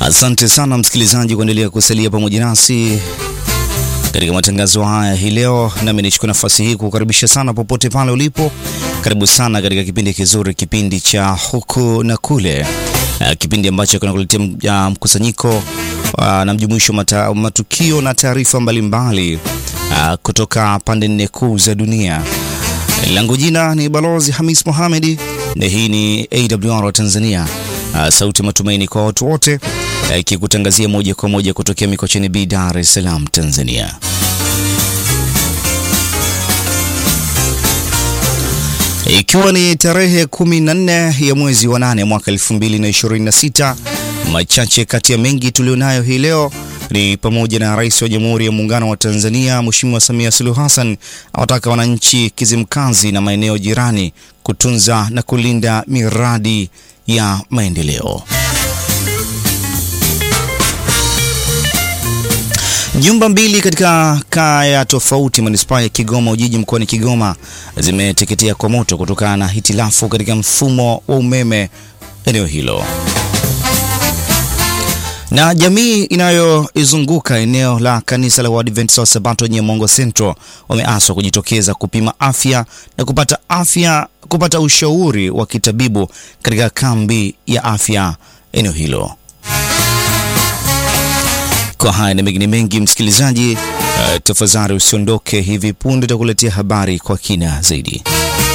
Asante sana msikilizaji kuendelea kusalia pamoja nasi katika matangazo haya hii leo, nami nichukua nafasi hii kukaribisha sana popote pale ulipo. Karibu sana katika kipindi kizuri, kipindi cha huku na kule, kipindi ambacho kinakuletea mkusanyiko na mjumuisho mata, matukio na taarifa mbalimbali kutoka pande nne kuu za dunia. Langu jina ni Balozi Hamis Mohamedi na hii ni AWR wa Tanzania, sauti matumaini kwa watu wote, ikikutangazia moja kwa moja kutokea Mikocheni B, Dar es Salaam, Tanzania. Ikiwa ni tarehe 14 ya mwezi wa nane mwaka 2026, machache kati ya mengi tulionayo hii leo ni pamoja na Rais wa Jamhuri ya Muungano wa Tanzania Mheshimiwa Samia Suluhu Hassan awataka wananchi Kizimkazi na maeneo jirani kutunza na kulinda miradi ya maendeleo. Nyumba mbili katika kaya tofauti manispaa ya Kigoma Ujiji mkoani Kigoma zimeteketea kwa moto kutokana na hitilafu katika mfumo wa umeme eneo hilo na jamii inayoizunguka eneo la kanisa la Waadventista wa Sabato Nyamongo Central wameaswa kujitokeza kupima afya na kupata afya kupata ushauri wa kitabibu katika kambi ya afya eneo hilo. Kwa haya na mengine mengi, msikilizaji, uh, tafadhali usiondoke. Hivi punde takuletea habari kwa kina zaidi.